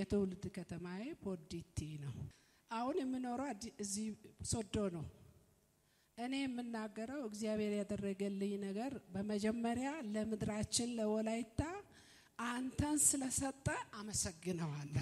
የትውልድ ከተማዬ ቦዲቲ ነው። አሁን የምኖረው አዲ- እዚህ ሶዶ ነው። እኔ የምናገረው እግዚአብሔር ያደረገልኝ ነገር በመጀመሪያ ለምድራችን ለወላይታ አንተን ስለሰጠ አመሰግነዋለሁ።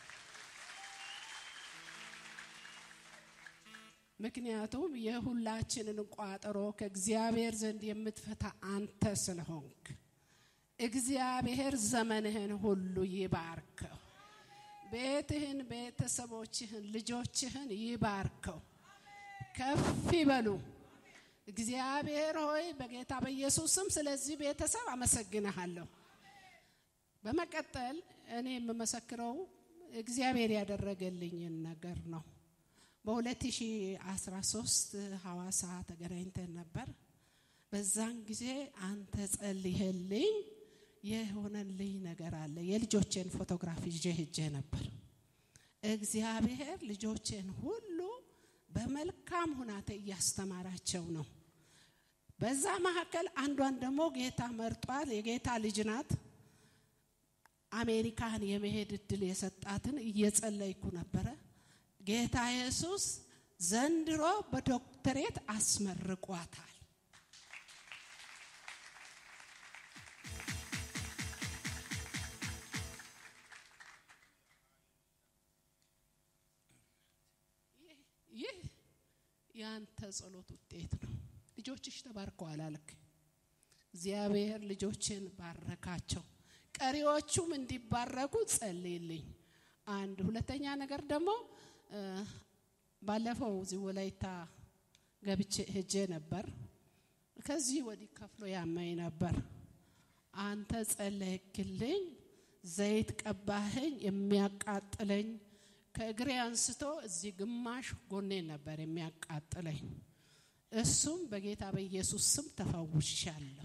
ምክንያቱም የሁላችንን ቋጠሮ ከእግዚአብሔር ዘንድ የምትፈታ አንተ ስለሆንክ እግዚአብሔር ዘመንህን ሁሉ ይባርከው። ቤትህን፣ ቤተሰቦችህን፣ ልጆችህን ይባርከው። ከፍ ይበሉ። እግዚአብሔር ሆይ በጌታ በኢየሱስ ስም ስለዚህ ቤተሰብ አመሰግንሃለሁ። በመቀጠል እኔ የምመሰክረው እግዚአብሔር ያደረገልኝን ነገር ነው። በ2013 ሐዋሳ ተገናኝተን ነበር። በዛን ጊዜ አንተ ጸልይህልኝ የሆነልኝ ነገር አለ። የልጆቼን ፎቶግራፍ ይዤ ሄጄ ነበር። እግዚአብሔር ልጆቼን ሁሉ በመልካም ሁናቴ እያስተማራቸው ነው። በዛ መካከል አንዷን ደግሞ ጌታ መርጧል። የጌታ ልጅ ናት። አሜሪካን የመሄድ እድል የሰጣትን እየጸለይኩ ነበረ። ጌታ ኢየሱስ ዘንድሮ በዶክተሬት አስመርቋታል። ይህ የአንተ ጸሎት ውጤት ነው። ልጆችሽ ተባርከዋል አልክ። እግዚአብሔር ልጆችን ባረካቸው፣ ቀሪዎቹም እንዲባረኩ ጸልይልኝ። አንድ ሁለተኛ ነገር ደግሞ እ፣ ባለፈው እዚህ ወላይታ ገብቼ ሄጄ ነበር። ከዚህ ወዲህ ከፍሎ ያመኝ ነበር። አንተ ጸለይክልኝ፣ ዘይት ቀባህኝ፣ የሚያቃጥለኝ ከእግሬ አንስቶ እዚህ ግማሽ ጎኔን ነበር የሚያቃጥለኝ። እሱም በጌታ በኢየሱስ ስም ተፈውሻለሁ።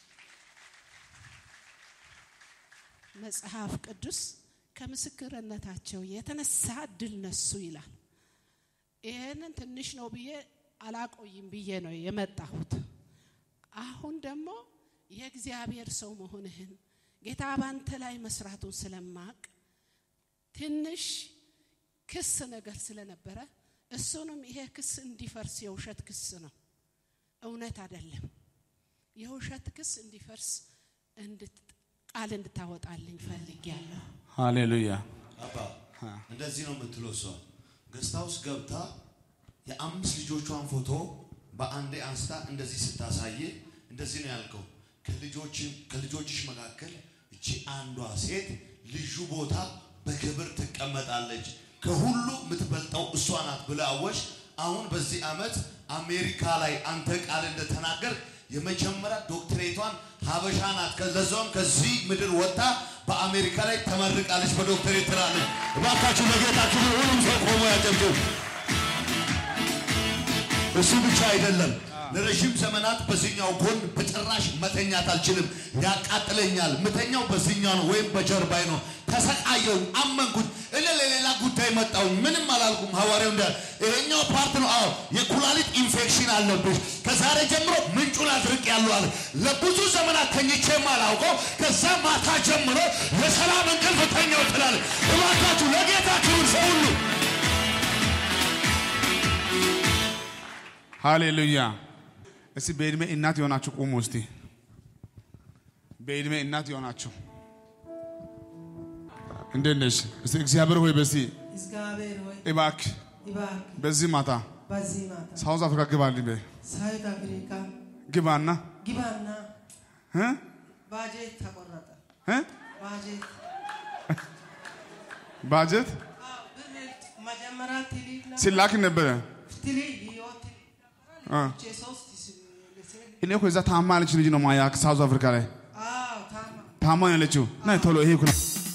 መጽሐፍ ቅዱስ ከምስክርነታቸው የተነሳ ድል ነሱ ይላል። ይህንን ትንሽ ነው ብዬ አላቆይም ብዬ ነው የመጣሁት። አሁን ደግሞ የእግዚአብሔር ሰው መሆንህን ጌታ ባንተ ላይ መስራቱን ስለማቅ ትንሽ ክስ ነገር ስለነበረ እሱንም ይሄ ክስ እንዲፈርስ የውሸት ክስ ነው፣ እውነት አይደለም። የውሸት ክስ እንዲፈርስ እንድት- ቃል እንድታወጣልኝ ፈልጌያለሁ። ሃሌሉያ አባ እንደዚህ ነው የምትለው እሷ ገስታ ውስጥ ገብታ የአምስት ልጆቿን ፎቶ በአንዴ አንስታ እንደዚህ ስታሳየ እንደዚህ ነው ያልከው። ከልጆች- ከልጆችሽ መካከል እቺ አንዷ ሴት ልዩ ቦታ በክብር ትቀመጣለች፣ ከሁሉ የምትበልጠው እሷ ናት ብለህ አወጅ። አሁን በዚህ ዓመት አሜሪካ ላይ አንተ ቃል እንደተናገር የመጀመሪያ ዶክትሬቷን ሀበሻ ናት። ከለዛውም ከዚህ ምድር ወጥታ በአሜሪካ ላይ ተመርቃለች በዶክትሬት ትላለች። እባካችሁ ለጌታችሁ ሁሉም ሰው ቆሞ ያጨብጭብ። እሱ ብቻ አይደለም። ለረዥም ዘመናት በዚህኛው ጎን በጭራሽ መተኛት አልችልም፣ ያቃጥለኛል። ምተኛው በዚህኛው ነው ወይም በጀርባይ ነው። ተሰቃየሁኝ፣ አመንኩኝ። እኔ ለሌላ ጉዳይ መጣሁኝ፣ ምንም አላልኩም። ሐዋርያው እንደ ይሄኛው ፓርት ነው። አዎ የኩላሊት ኢንፌክሽን አለብሽ፣ ከዛሬ ጀምሮ ምንጩን አድርቅ ያለው አለ። ለብዙ ዘመናት ተኝቼም አላውቀው፣ ከዛ ማታ ጀምሮ የሰላም እንቅልፍ ተኛው ትላለች። እባካችሁ ለጌታ ክብር ሰው ሁሉ ሃሌሉያ። እስቲ በእድሜ እናት የሆናችሁ ቁሙ። እስቲ በእድሜ እናት የሆናችሁ እንዴት ነሽ? እስቲ እግዚአብሔር ሆይ በዚህ እግዚአብሔር ሆይ እባክህ ይባርክ። በዚህ ማታ በዚህ ማታ ሳውዝ አፍሪካ ግባልኝ በይ ሳውት አፍሪካ ግባና ግባና እ? ባጀት ተቆረጠ። እ? ባጀት ባጀት አዎ፣ ብር መጀመሪያ ትልቅ ነበር። ሲላክ ነበረ። ትልቅ ህይወት እ። ቼ ሶስት ስ- ስል- እኔ እኮ እዛ ታማ ያለች ልጅ ነው ማያ ሳውዝ አፍሪካ ላይ አዎ፣ ታማ ታማ ነው ያለችው። ና ቶሎ ይሄ እኮ ነው።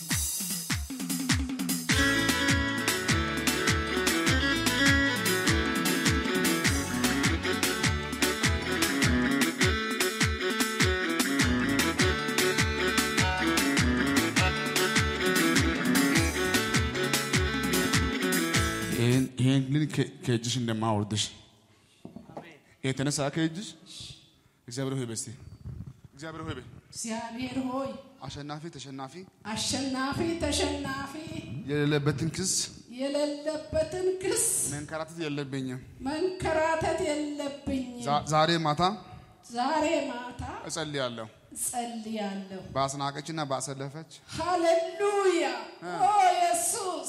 ይሄን ይሄን ግን ከ- ከእጅሽ እንደማወርድሽ የተነሳ ከእጅሽ እግዚአብሔር ሆይ በስቲ እግዚአብሔር ሆይ በይ እግዚአብሔር ሆይ አሸናፊ ተሸናፊ አሸናፊ ተሸናፊ የሌለበትን ክስ የሌለበትን ክስ መንከራተት የለብኝም። መንከራተት የለብኝም። ዛ- ዛሬ ማታ ዛሬ ማታ እጸልያለሁ። ጸልያለሁ። በአስናቀችና በአሰለፈች ሃሌሉያ ኦ ኢየሱስ።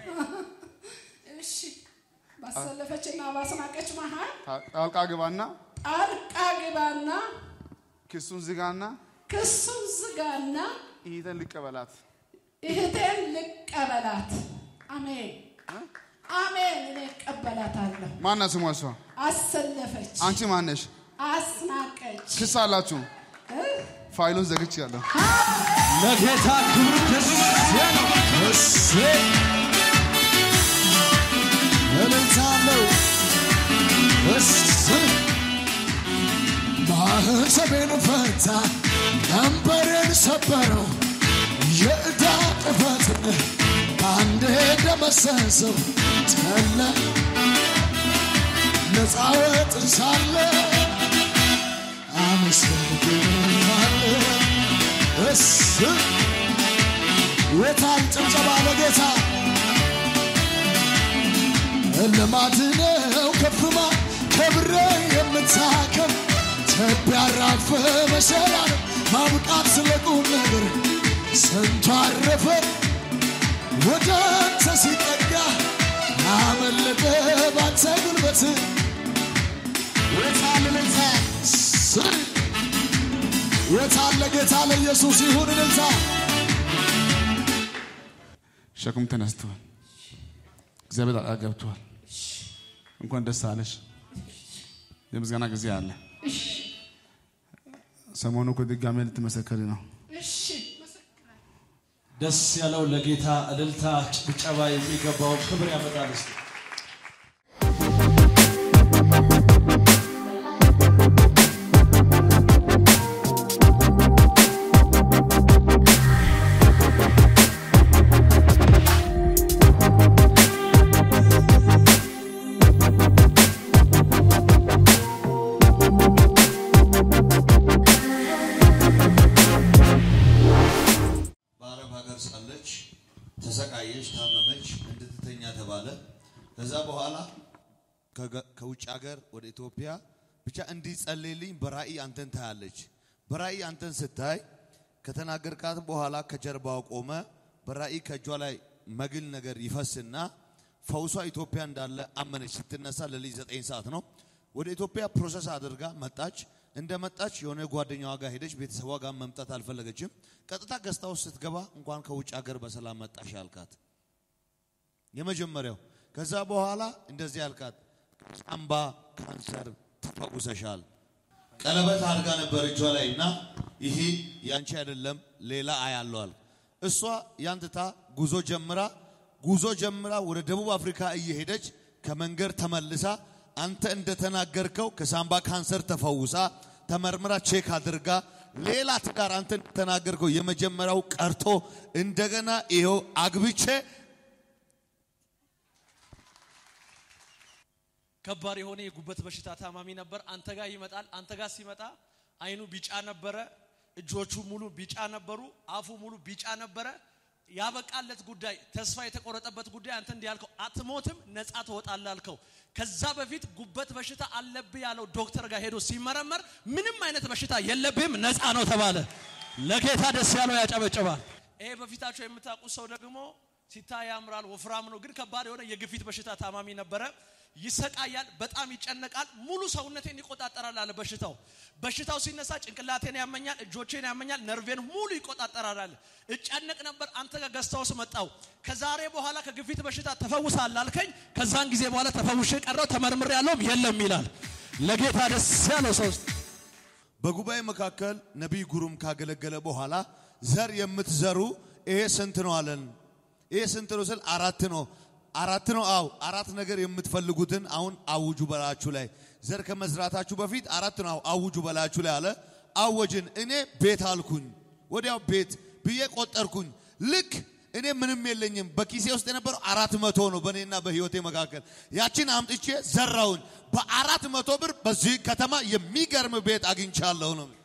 እሺ ባሰለፈችና ባስናቀች መሃል ታ- ጣልቃ ግባና ጣልቃ ግባና ክሱን ዝጋና ክሱን ዝጋና ይህተን ልቀበላት። እህቴን ልቀበላት። አሜን አሜን። እኔ እቀበላታለሁ። ማና ስሟ እሷ? አሰለፈች፣ አንቺ ማነሽ? አስናቀች። ክስ አላችሁ? ፋይሉን ዘግቼያለሁ። ለጌታ ክብር ደስ ያለው እሰይ እልልታለሁ እሰይ ማህፀቤን ፈታ ቀንበሬን ሰበረው የዕዳ ጥፈትን በአንዴ ደመሰሰው ጨለ ነፃ ወጥቻለ አመስግናለሁ እስ የታል ጭብጨባ ለጌታ ልማድ ነው ከፍማ ከብረ የምታከም ተቢያራፈ መሰላል ማብቃት ስለ ቁም ነገር ስንቱ አረፈ ወደ አንተ ሲጠጋ አመለጠ ባንተ ጉልበት የታል እልልታ ስር የታለ ጌታ ለኢየሱስ ይሁን እልልታ ሸክም ተነስተዋል። እግዚአብሔር ጣልቃ ገብተዋል። እንኳን ደስ አለሽ። የምስጋና ጊዜ አለ። ሰሞኑ እኮ ድጋሜ ልትመሰከሪ ነው። እሺ ደስ ያለው ለጌታ እልልታ ጭብጨባ የሚገባውን ክብር ያመጣል እስቲ በአረብ ሀገር ሳለች ተሰቃየች፣ ታመመች፣ እንድትተኛ ተባለ። ከዛ በኋላ ከገ- ከውጭ ሀገር ወደ ኢትዮጵያ ብቻ እንዲጸልይልኝ በራእይ አንተን ታያለች። በራእይ አንተን ስታይ ከተናገርካት በኋላ ከጀርባው ቆመ። በራእይ ከእጇ ላይ መግል ነገር ይፈስና ፈውሷ ኢትዮጵያ እንዳለ አመነች። ስትነሳ ሌሊት ዘጠኝ ሰዓት ነው። ወደ ኢትዮጵያ ፕሮሰስ አድርጋ መጣች። እንደ መጣች የሆነ ጓደኛዋ ጋር ሄደች። ቤተሰቧ ጋር መምጣት አልፈለገችም። ቀጥታ ገዝታ ውስጥ ስትገባ እንኳን ከውጭ ሀገር በሰላም መጣሽ አልካት። የመጀመሪያው ከዛ በኋላ እንደዚህ አልካት፣ ሳምባ ካንሰር ተፈውሰሻል። ቀለበት አድርጋ ነበር እጇ ላይ እና ይሄ ያንቺ አይደለም ሌላ አያለዋል። እሷ ያንትታ ጉዞ ጀምራ ጉዞ ጀምራ ወደ ደቡብ አፍሪካ እየሄደች ከመንገድ ተመልሳ አንተ እንደተናገርከው ከሳምባ ካንሰር ተፈውሳ ተመርምራ ቼክ አድርጋ ሌላ ትዳር አንተ እንደተናገርከው የመጀመሪያው ቀርቶ እንደገና ይኸው አግብቼ ከባድ የሆነ የጉበት በሽታ ታማሚ ነበር። አንተ ጋር ይመጣል። አንተ ጋር ሲመጣ አይኑ ቢጫ ነበረ፣ እጆቹ ሙሉ ቢጫ ነበሩ፣ አፉ ሙሉ ቢጫ ነበረ። ያበቃለት ጉዳይ ተስፋ የተቆረጠበት ጉዳይ አንተ እንዲህ ያልከው አትሞትም፣ ነፃ ትወጣለህ አልከው። ከዛ በፊት ጉበት በሽታ አለብህ ያለው ዶክተር ጋር ሄዶ ሲመረመር ምንም አይነት በሽታ የለብህም፣ ነፃ ነው ተባለ። ለጌታ ደስ ያለው ያጨበጭባል። ይሄ በፊታቸው የምታውቁት ሰው ደግሞ ሲታይ ያምራል፣ ወፍራም ነው፣ ግን ከባድ የሆነ የግፊት በሽታ ታማሚ ነበረ። ይሰቃያል፣ በጣም ይጨነቃል። ሙሉ ሰውነቴን ይቆጣጠራል አለ በሽታው። በሽታው ሲነሳ ጭንቅላቴን ያመኛል፣ እጆቼን ያመኛል፣ ነርቬን ሙሉ ይቆጣጠራል አለ። እጨነቅ ነበር። አንተ ጋር ገዝታውስ መጣው። ከዛሬ በኋላ ከግፊት በሽታ ተፈውሳል አልከኝ። ከዛን ጊዜ በኋላ ተፈውሼ ቀረው፣ ተመርምሬ ያለውም የለም ይላል። ለጌታ ደስ ያለው ሰው ውስጥ በጉባኤ መካከል ነቢይ ጉሩም ካገለገለ በኋላ ዘር የምትዘሩ ይሄ ስንት ነው አለን። ይሄ ስንት ነው ስል አራት ነው አራት ነው። አው አራት ነገር የምትፈልጉትን አሁን አውጁ በላችሁ ላይ ዘር ከመዝራታችሁ በፊት አራት ነው አው አውጁ በላችሁ ላይ አለ። አወጅን። እኔ ቤት አልኩኝ። ወዲያው ቤት ብዬ ቆጠርኩኝ። ልክ እኔ ምንም የለኝም በኪሴ ውስጥ የነበረው አራት መቶ ነው በእኔና በህይወቴ መካከል ያችን አምጥቼ ዘራውኝ። በአራት መቶ ብር በዚህ ከተማ የሚገርም ቤት አግኝቻለሁ ነው